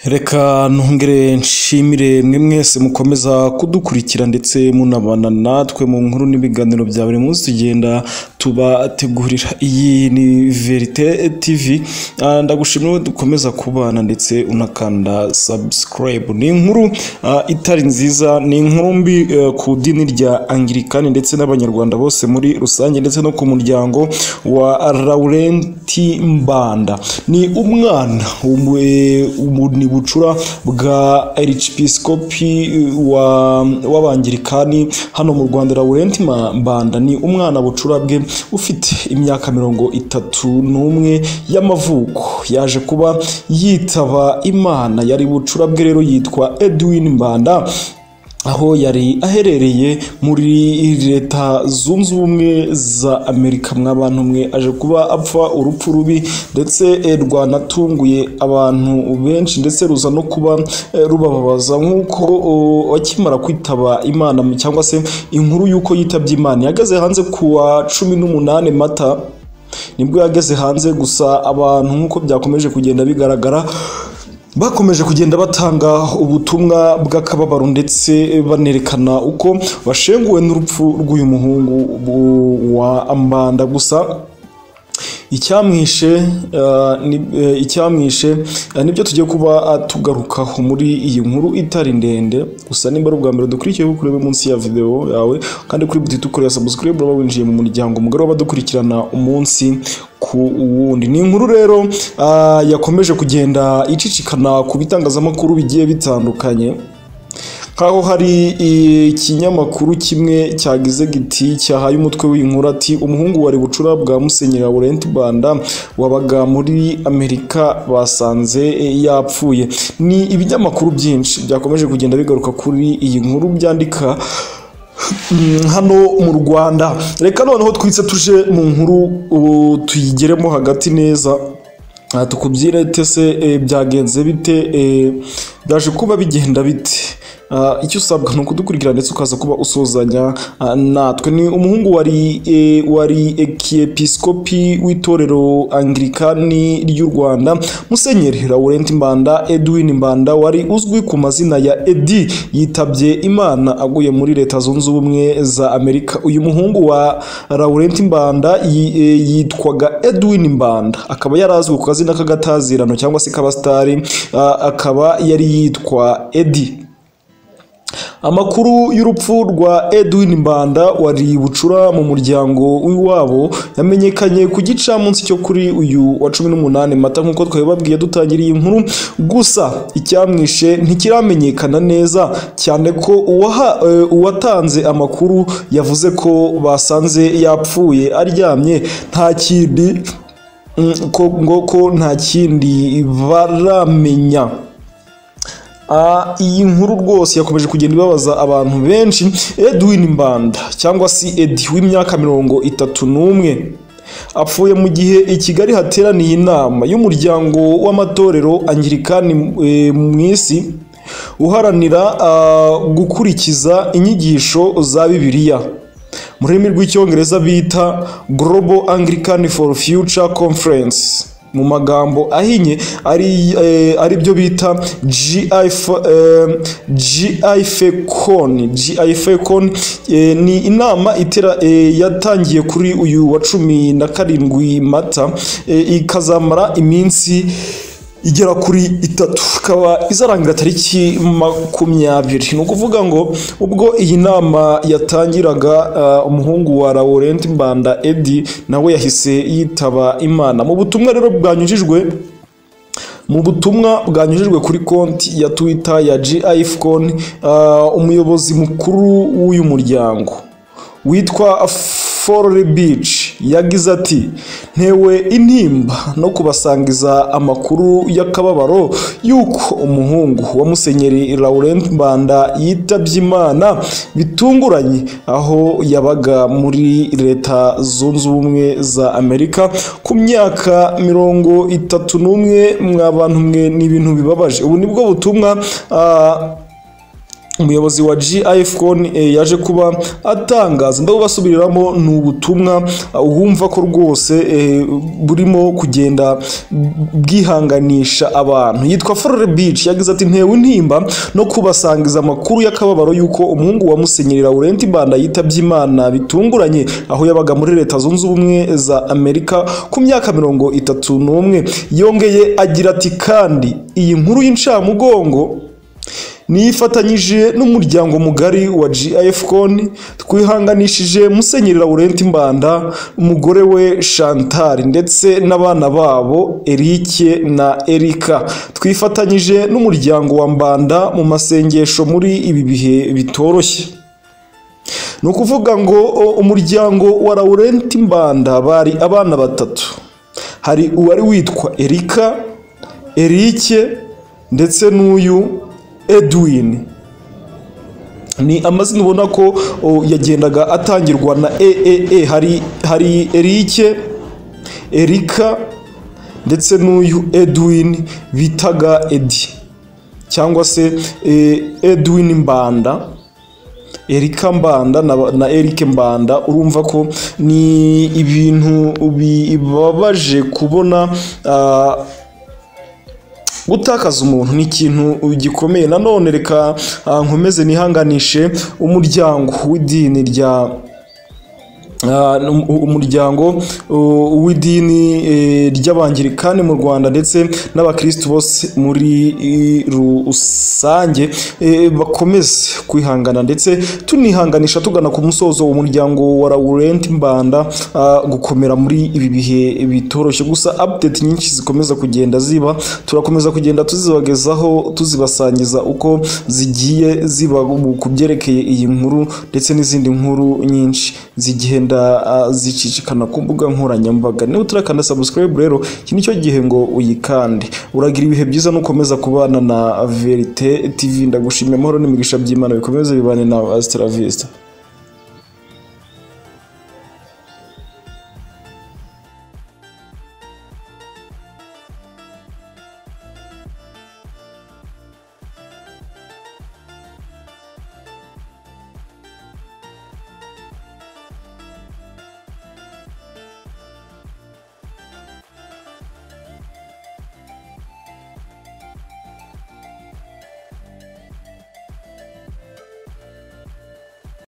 Reka nongere nshimire mwe mwese mukomeza kudukurikira ndetse munabana natwe mu nkuru n'ibiganiro bya buri munsi tugenda tubategurira. Iyi ni Verite TV, ah, ndagushimira wowe dukomeza kubana ndetse unakanda subscribe. Ni inkuru ah, itari nziza, ni inkuru mbi eh, ku idini rya Anglikani ndetse n'Abanyarwanda bose muri rusange ndetse no ku muryango wa Laurenti Mbanda. Ni umwana umwe- umu- ni bucura bwa Archiepiscopi wa- w'Abangirikani hano mu Rwanda Laurenti Ma- Mbanda ni umwana bucura bwe ufite imyaka mirongo itatu n'umwe y'amavuko yaje kuba yitaba Imana yari bucura bwe rero yitwa Edwin Mbanda aho yari aherereye muri leta zunze ubumwe za amerika mwabantu mwe aje kuba apfa urupfu rubi ndetse eh, rwanatunguye abantu benshi ndetse ruza no kuba eh, rubababaza nk'uko oh, akimara kwitaba imana cyangwa se inkuru y'uko yitabye imana yageze hanze ku wa cumi n'umunani mata nibwo yageze hanze gusa abantu nk'uko byakomeje kugenda bigaragara bakomeje kugenda batanga ubutumwa bw'akababaro ndetse banerekana uko bashenguwe n'urupfu rw'uyu muhungu bu- wa ambanda gusa icyamwishe eh, ni- eh, icyamwishe eh, nibyo tugiye kuba ah, tugarukaho muri iyi nkuru itari ndende gusa nimba ari ubwa mbere dukurikiye ko kurebe munsi ya videwo yawe kandi kuri buti dukorera subscribe uraba winjiye mu muryango mugari w'abadukurikirana umunsi ku wundi ni inkuru rero ah, yakomeje kugenda icicikana ku bitangazamakuru bigiye bitandukanye nk'aho hari ikinyamakuru kimwe cyagize giti cyahaye umutwe w'inkuru ati umuhungu wa bucura bwa musenyeri Laurent Banda wabaga muri Amerika basanze e, yapfuye ni ibinyamakuru byinshi byakomeje kugenda bigaruka kuri iyi nkuru byandika Mm, hano mu Rwanda reka noneho twitse tuje mu nkuru ubu tuyigeremo hagati neza Aha tukubyire tese eh, byagenze bite eh, byaje kuba bigenda bite Ah, icyo usabwa ni ukudukurikira ndetse ukaza kuba usuzanya ah, natwe ni umuhungu wari eh, wari ekiyepisikopi w'itorero angirikani ry'u Rwanda Musenyeri Laurent Mbanda Edwin Mbanda wari uzwi ku mazina ya Edi yitabye Imana aguye muri leta zunze ubumwe za Amerika uyu muhungu wa Laurent Mbanda yi- eh, yitwaga Edwin Mbanda akaba yari azwi ku kazina k'agatazirano cyangwa se k'abasitari ah, akaba yari yitwa Edi Amakuru y'urupfu rwa Edwin Mbanda wari bucura mu muryango w'iwabo yamenyekanye ku gicamunsi cyo kuri uyu wa 18 Mata nk'uko twabibabwiye dutangira iyi nkuru gusa icyamwishe ntikiramenyekana neza cyane ko uwaha, eh, uwatanze amakuru yavuze ko basanze yapfuye aryamye nta kindi mm, ko, ngo ko nta kindi baramenya Ah, iyi nkuru rwose yakomeje kugenda ibabaza abantu benshi Edwin Mbanda cyangwa se Edi w'imyaka mirongo itatu n'umwe apfuye mu gihe i Kigali hateraniye inama y'umuryango w'amatorero Angirikani eh, mu isi uharanira ah, gukurikiza inyigisho za Bibiliya mu rurimi rw'icyongereza bita Global Anglican for Future Conference mu magambo ahinye ari eh, ari byo bita GIF eh, GIFCON GIFCON eh, ni inama itera eh, yatangiye kuri uyu wa cumi na karindwi Mata eh, ikazamara iminsi igera kuri itatu ikaba izarangira tariki makumyabiri ni ukuvuga ngo ubwo iyi nama yatangiraga uh, umuhungu wa Laurent Mbanda Edi nawe yahise yitaba Imana mu butumwa rero bwanyujijwe mu butumwa bwanyujijwe kuri konti ya Twitter ya GIFCON uh, umuyobozi mukuru w'uyu muryango witwa Forley Beach yagize ati ntewe intimba no kubasangiza amakuru y'akababaro y'uko umuhungu wa musenyeri Laurent Mbanda yitabye Imana bitunguranye aho yabaga muri leta zunze ubumwe za Amerika ku myaka mirongo itatu n'umwe mwa bantu mwe ni ibintu bibabaje ubu nibwo butumwa ah, umuyobozi wa GIFCON eh, yaje kuba atangaza ndabubasubiriramo ni ubutumwa ah, wumva ko rwose eh, burimo kugenda bwihanganisha abantu yitwa Flore Beach yagize ati ntewe intimba no kubasangiza amakuru y'akababaro y'uko umuhungu wa Musenyeri Laurent Banda yitabye Imana bitunguranye aho yabaga muri Leta Zunze Ubumwe za Amerika ku myaka mirongo itatu n'umwe yongeye agira ati kandi iyi nkuru y'incamugongo nifatanyije n'umuryango mugari wa GIFCON twihanganishije Musenyeri Laurent Mbanda umugore we Chantal ndetse n'abana babo Eric na Erika twifatanyije n'umuryango wa Mbanda mu masengesho muri ibi bihe bitoroshye ni ukuvuga ngo o, umuryango wa Laurent Mbanda bari abana batatu hari uwari witwa Erika Eric ndetse n'uyu Edwin ni amazina ubona ko o, yagendaga atangirwa na eee hari hari Eric Erika ndetse n'uyu Edwin bitaga Edi cyangwa se eh, Edwin Mbanda Erika Mbanda na, na Eric Mbanda urumva ko ni ibintu bibabaje kubona ah, gutakaza umuntu ni ikintu gikomeye nanone reka ah, nkomeze nihanganishe umuryango w'idini rya ah, um- umuryango uh, w'idini eh, ry'abangilikani mu Rwanda ndetse n'abakristu bose muri eh, rusange eh, bakomeze kwihangana ndetse tunihanganisha tugana ku musozo umuryango wa Laurent Mbanda ah, gukomera muri ibi bihe bitoroshye gusa update nyinshi zikomeza kugenda ziba turakomeza kugenda tuzibagezaho tuzibasangiza uko zigiye ziba mu- ku byerekeye iyi nkuru ndetse n'izindi nkuru nyinshi zigenda ah, zicicikana ku mbuga nkoranyambaga niba utarakanda subscribe rero iki ni cyo gihe ngo uyikande uragira ibihe byiza nukomeza kubana na verite tv ndagushimiye amahoro n'imigisha by'imana bikomeze bibane nawe asitara vista